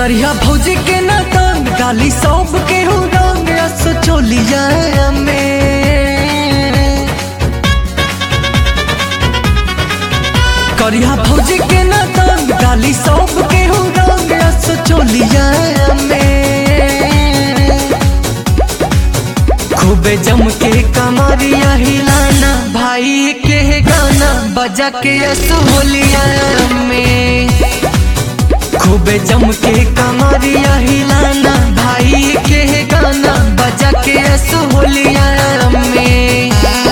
करिया भौजी के ना तंग गाली सब के हो रंग रस चोलिया में करिया भौजी के ना तंग गाली सब के हो रंग रस चोलिया में खूबे जम के कमरिया हिलाना भाई के गाना बजा के असोलिया में खूबे जम के कमरिया हिलाना भाई के गाना बजा के असोलिया में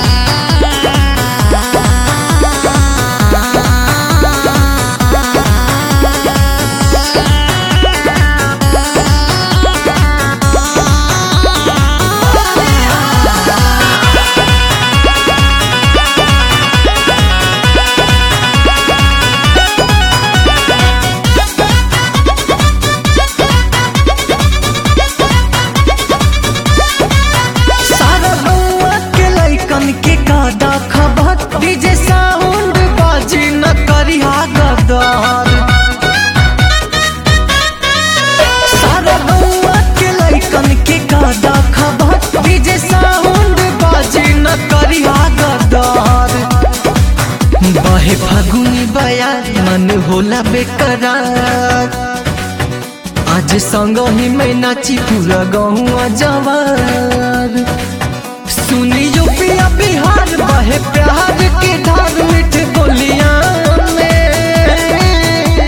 सारा बउआ के लइकन के कादा खबर डीजे साउंड बाजी न करिहा गदर सारा बउआ के लइकन के कादा खबर डीजे साउंड बाजी न करिहा गदर बहे फागुनी बयार मन होला बेकरार आज संग ही में नाची पूरा गहुआ जवार सुनियो पिया बिहार बहे प्यार के धार मिठ बोलिया में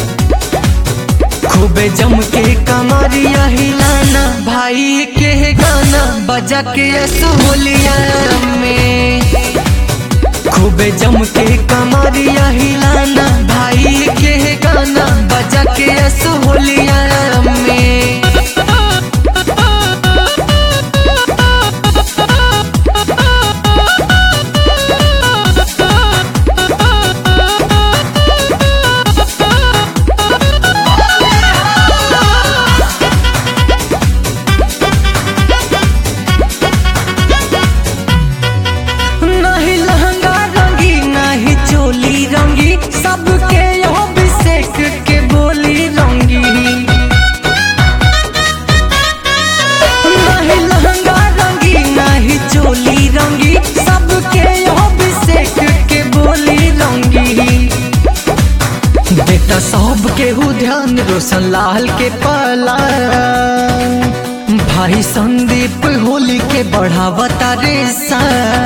खूबे जम के कमरिया हिलाना भाई के गाना बजा के असोलिया में खूबे जम के कमरिया हिलाना भाई के गाना बजा के असोलिया में नहीं लहंगा रंगी नहीं चोली रंगी सबके यहाँ अभिषेक के बोली रंगी नहीं लहंगा रंगी नहीं चोली रंगी सबके यहाँ अभिषेक के बोली रंगी बेटा सब के हु ध्यान रोशन लाल के पला भाई संदीप होली के बढ़ावता रे सा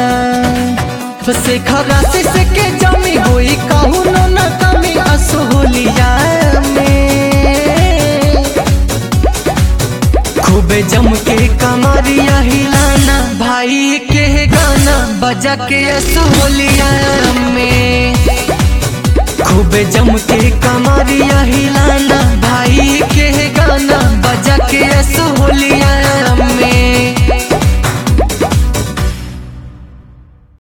शेखर राशि से के जमी होई कहू न न कमी असोलिया में खूबे जम के कमरिया हिलाना भाई के गाना बजा के असोलिया में खूबे जम के कमरिया हिलाना भाई के गाना बजा के असोलिया